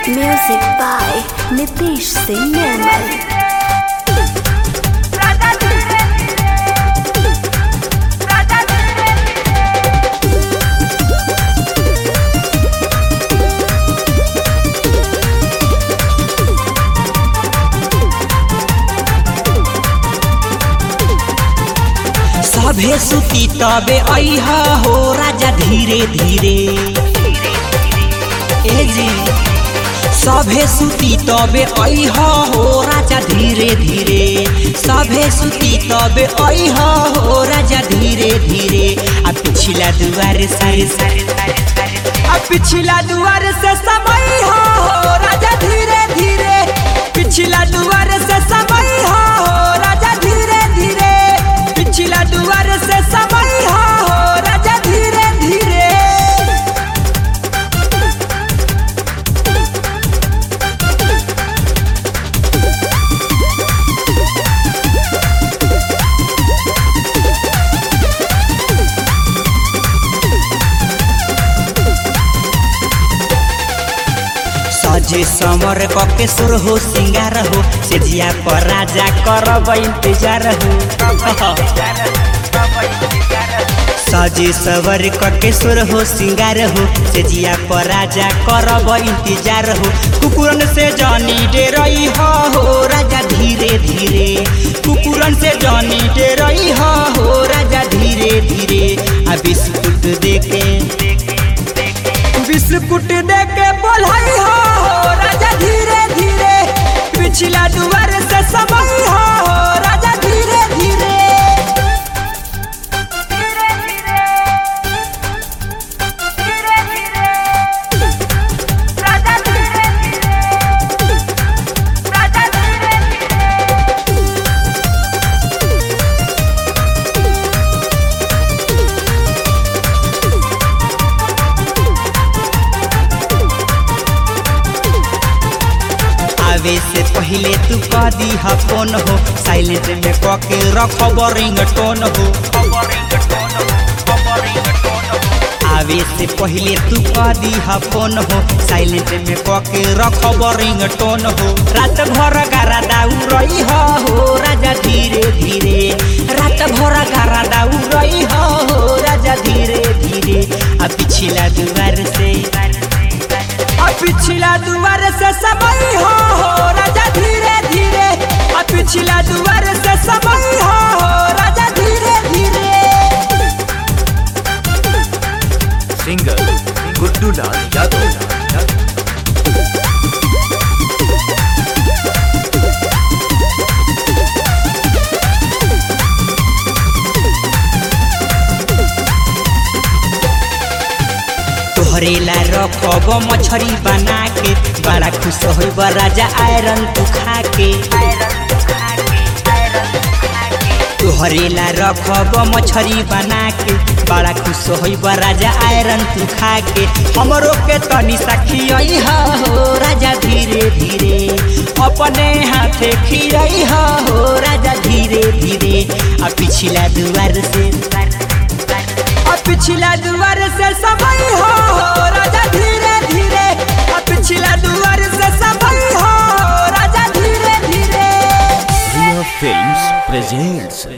Music by Nitish Singh Nirmal. सभे सुती तबे अहा हो राजा धीरे धीरे ए जी सभे सुती तबे अहा हो राजा धीरे धीरे सभे सुती तबे अहा हो राजा धीरे धीरे आ पिछला दुआर सारे सारे सारे सारे आ पिछला दुआर से समय हो राजा धीरे धीरे पिछला दुआर से समय हो राजा धीरे धीरे पिछला दुआर से समय हो राजा धीरे धीरे सजे समर कके सुर हो सिंगार हो से जिया पर राजा करब इंतजार हो सजे सवर कके सुर हो सिंगार हो से जिया पर राजा करब इंतजार हो कुकुरन से जानी डेरई हो हो राजा धीरे धीरे कुकुरन से जानी डेरई हो हो राजा धीरे धीरे आ बिस्कुट देके बिस्कुट दे के बोलाई हो राजा धीरे धीरे पिछला दुआर से समय हो राजा धीरे धीरे आवे से पहले तू कह दी हा फोन हो साइलेंट में कह के रखब रिंग टोन हो आवे से पहले तू कह दी हा फोन हो साइलेंट में कह के रखब रिंग टोन हो रात भर गारा दाऊ रही हो हो राजा धीरे धीरे रात भर गारा दाऊ रही हो हो राजा धीरे धीरे आ पिछला दुआर से आ पिछला दुआर से समय हो हो राजा धीरे धीरे आ पिछला दुआर से समय हो हो राजा धीरे धीरे सिंगर गुड्डू लाल यादव तोहरेला रखब मछरी बना के बड़ा खुश होइब राजा आयरन तू खा के तोहरेला रखब मछरी बना के बड़ा खुश होइब राजा आयरन तू खा के हमरो के तनी सखी हो राजा धीरे धीरे अपने हाथे खियई हो राजा धीरे धीरे आ पिछला दुआर से आ पिछला दुआर से समय हो हो राजा धीरे धीरे आ पिछला दुआर से समय हो हो राजा धीरे धीरे रिया फिल्म्स प्रेजेंट्स